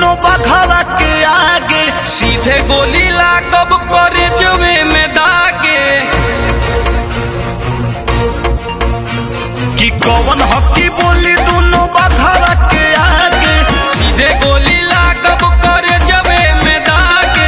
दोनों बघवा के आगे सीधे गोली लागब करे जवे में दागे कि कौन हकी बोली दोनों बघवा के आगे सीधे गोली लागब करे जवे में दागे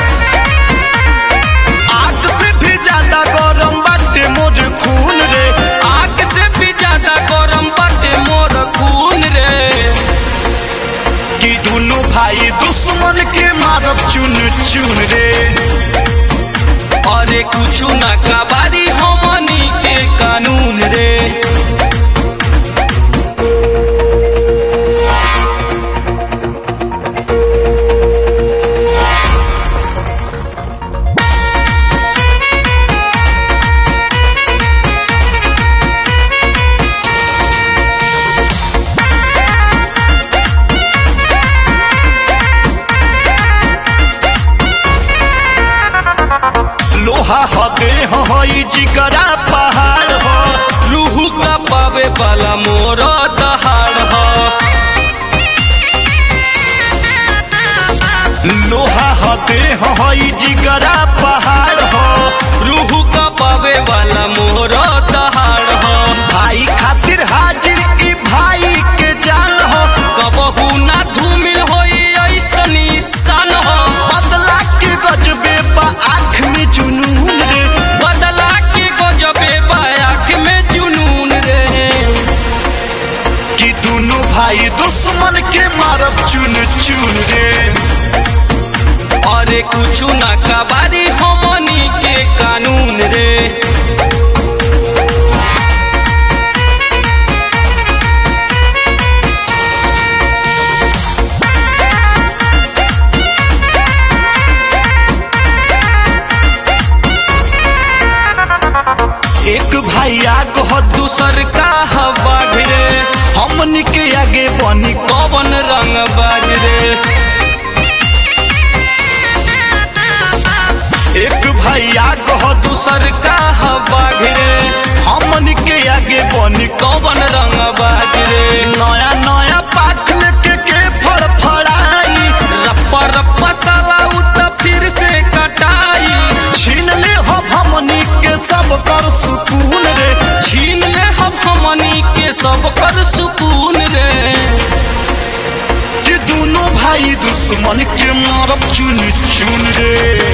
आग से भी ज्यादा गरम बाटे मोर खून रे आग से भी ज्यादा गरम बाटे मोर खून रे कि दोनों भाई दुश्मन के मारब चुन चुन रे अरे कुछु ना कबारी हमनी के कानून रे लोहा हदे हई जिगरा पहाड़ हो रूह का पावे वाला मोर दहाड़ ह लोहा हदे हई जिगरा पहाड़ हो रूह का पावे वाला मोर दहाड़ ह भाई खातिर हाजिर ई भाई के जान हो कबहू ना धूमिल होई ऐसनी सन हो बदला के गजबे बा आँख में जुनून रे बदला के गजबे बायाख में जुनून रे कि दोनों भाई दुश्मन के मारब चुन चुन रे अरे कुछु ना कबारी हमनी के कानून रे एक भाई आग हो दूसर का हवा रे हमनी के आगे बनी कवन रंग बाज रे एक भाई आग हो दूसर का हवा रे हमनी के आगे बनी कवन रंग बाज रे नया नया पाख लेके के फड़फड़ाई रप्पा रप्पा साला उ त फिर से कटाई छीन ले हो हमनी के सब कर सुकून रे छीन ले हम हमनी के सब कर सुकून रे कि दोनों भाई दुश्मन के मारब चुन चुन रे